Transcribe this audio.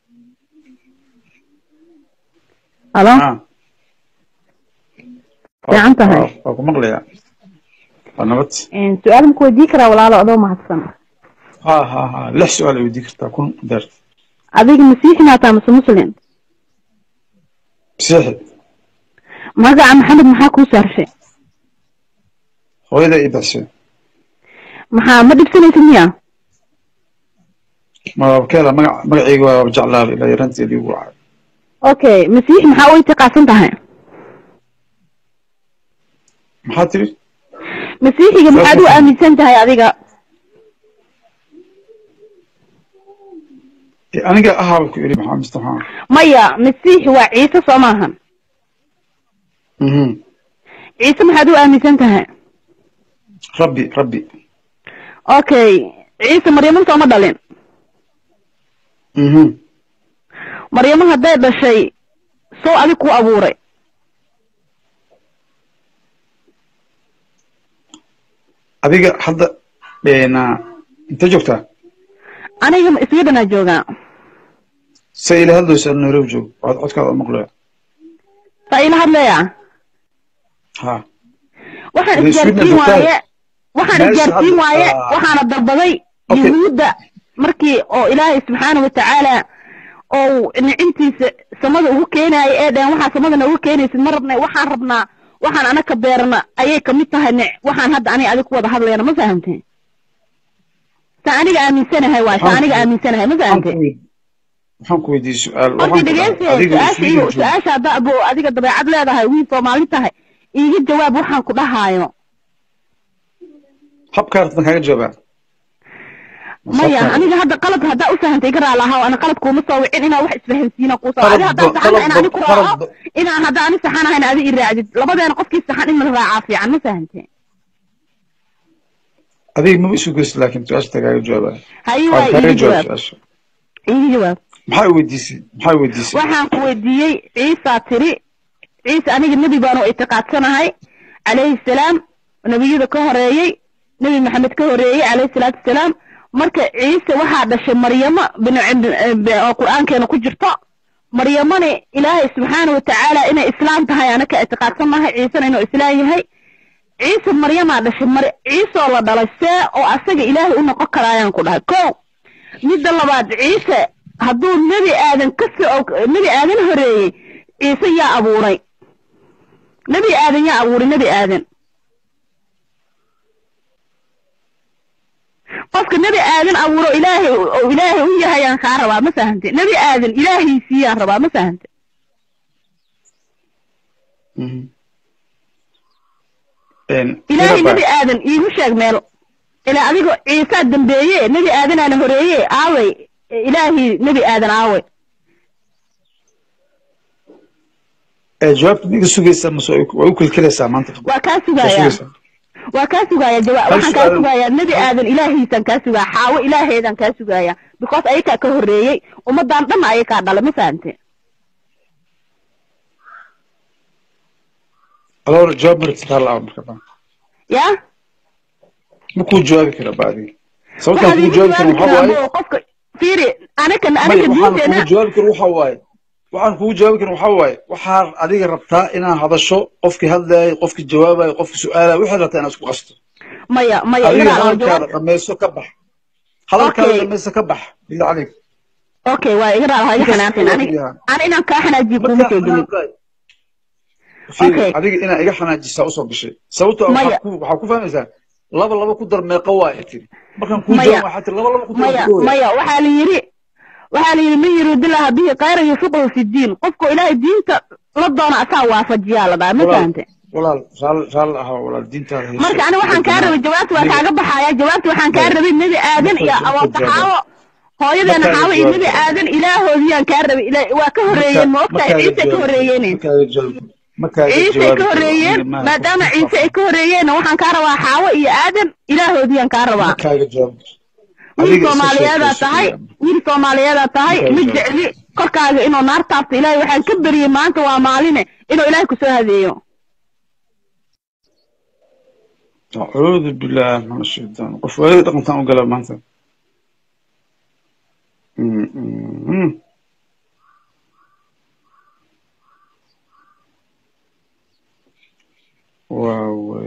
halo ah Fiican tahay. Waa- waa ku maqlayaa waa nabad su-aal maku weydii karaa walaalo adoo mahadsan ha ha ha lix su-aal ay weydii kartaa kun deert adiga masiixi maataa mase muslim masiixi magaca maxamed maxaa kuu saarshay hooyada ii baxshay maxaa ma dhibsanaysid miya maabkeela magac magacayga waa jeclaaba ilaa yaranteedii ugu wacay okay masiixi maxaa u itiqaadsan tahay maxaa tiri masiixiga maxaad u aaminsan tahay adiga Eh, aniga ahaaba ku iri maxaa mustaxaan maya masiixi waa ciise soo maahan mhm ciise maxaad u aaminsan tahay rabbi rabbi okay ciise maryamo sooma dhalin mhm maryamo hadday dhashay soo adig ku abuuray adiga hadda na intee joogtaa aniga iswiidhanaa joogaa se ila hadlaysa nairobi joog cod codkaada maqlaya saa ila hadlaya ha waxaan Way isgaarsiin Sweden waaye waxaan Meesha isgaarsiin hadda- waaye ah. waxaana dalbaday Okay. yahuudda markii oo ilaahay subxaana watacaala oo nicintiisa samada ugu keenaaya ee dhehen waxaa samadana ugu keenaysid ma rabna waxaan rabnaa waxaan anaka beerna ayay kamid tahay nic waxaan hadda aniga adig ku wada hadlayna ma fahamteen sa aniga aaminsanahay waay sa Waxaan aniga ku- aaminsanahay ma waxaan fahamteen ku weyd- waxaan ku weydiiyey su-aal horta waxaan ku dhahay dhegeyse adiga su-aasha Sweden iyo joog su-aasha hadda abo adiga dabeecad leedahay wiil soomaali tahay iiga jawaab waxaan ku dhahaayo habkaa rabtan kaaga jawaabaa maya aniga hadda qalad haddaa u fahantay garaa lahaa ana qalad kuuma soo wicin inaa wax isfahansiina kuu soo adi haddaa saxana in ani ku raaco inaan hadda ani saxanahayn adi i raacdid labadeena qofkii saxan in la raacaa fiican ma fahante adiga maba isu geysid laakiin su-aasha kaaga jawaabaa hayi waa waa kaaga iiga jawaab jawaab su-aasha iiga jawaab maxaa weydiisay maxaa weydiisay waxaan ku weydiiyey ciisaa tiri ciise aniga nebi baan oo itiqaadsanahay calayhi salaam nebiyada ka horeeyey nebi maxamed ka horeeyey calayhi salaatu wasalaam marka ciise waxaa dhashay maryamo bin oo qur-aankeena ku jirto maryamani ilaahay subxaana watacaala inay islaam tahay ana ka itiqaadsanahay ciisena inuu islaam yahay ciise maryamaa dhashay mar ciiseoo la dhalay see oo asaga ilaahay u noqon karaayaan ku dhahay ko midda labaad ciise hadduu nebi aadan ka soo nebi aadan horeeyey ciise yaa abuuray nebi aadan yaa abuuray nebi aadan qofka nebi aadan abuuro ilaahay oo ilaahay u yahayaan kaa rabaa ma fahante nebi aadan ilaahiisiiyaan rabaa ma fahante Mhm. Een, ilaahay Iraba, nebi aadan iigu sheeg meel ilaa adigo ciisaa dambeeye nebi aadanaana horeeye aaway ilaahii nebi aadan aaway ee, jawaabta ma iga sugaysaa mase way ku- way u kelkelaysaa maanta waa kaa Waa sugayaa sugaysaa. waa kaa sugaaya jawaab Hal waxaan kaa su'aal- sugayaa nebi aadan ilaahiisaan kaa sugaa xaawo ilaaheedaan kaa sugaaya because ayakaa ka horeeyey ummadaan dhan ayakaa dhala ma fahante aloor jawaab maragtid hal la'aan marka baa. ya ma kuu jawaabi kara ba adiga sababtaan waxaad kugu iiga jawaabi karin jawaabi waxaa karaa waaye oo qofka fiiri anaka maya anaka waxaan diinteena kugu jawaabi karin waxaa waaye waxaan kugu jawaabi karin waxaa waaye waxaad adiga rabtaa inaad hadasho qofkii hadlayay qofkii jawaabayo qofkii su-aalaya waxaad rabtaa inaad isku qasto maya maya adiga iga raacdo hadalkaada jawaab dhamayso ka bax hadalkaada Okay. dhamayso ka bax bila calayk okay waa iga raacdo ha iga Intaas xanaaqin ayaa ani fiican. ani inaan kaa xanaajiyo kuuma markaa soo gelin xanaaqay fiiri Okay. adiga inaa iga xanaajisaa usoo gashay sababtoo ah Maya. waxaad ku waxaad ku fahmaysaa laba laba ku dar meeqa waaye tiri markaan kuu Maya. jawaab waxaa tiri laba laba ku dar maya meeqa waaye. maya waxaa la yidhi waxaa la yidhi man yuriidillaha bihi khayran yufiqhu fi diin qofku ilaahay diinta la doono asaa waafajiyaa la dhaha ma Walaal- fahante walaal raal raal ahaa walaal diintaada hayso. marka ani waxaan kaa rabay jawaabta waa Adiga- kaaga baxaya jawaabta waxaan kaa Maya. rabay nebi aadan iyo Marka- marka awabaxaawo hooyadeena Markaaga xaawo iyo jawaab nebi kara. aadan ilaahoodiyaan kaa rabay ila- waa ka horeeyeen ma ogtahay Markaaga ciise ka jawaab- horeeyeen markaaga jawaab- markaaga ciise ay jawaabi ka karo. horeeyeen Maaha, maadaama qof- ciise ay ka horeeyeenna waxaan kaa rabaa xaawo iyo aadan ilaahoodiyaan kaa rabaa markaaga jawaab wiil Adiga iska soomaaliyeedaa sheekayso. tahay wiil soomaaliyeedaa tahay Markaaga ma jawaab. jecli korkaaga inuu naar taabto ilaahay waxaan ka beriyey maanta waa maaline inuu ilaahay kusoo hadeeyo acuudu billaah min ashaytaan qof waalida dhaqantaan u gala maanta Mm, mm, mm. waa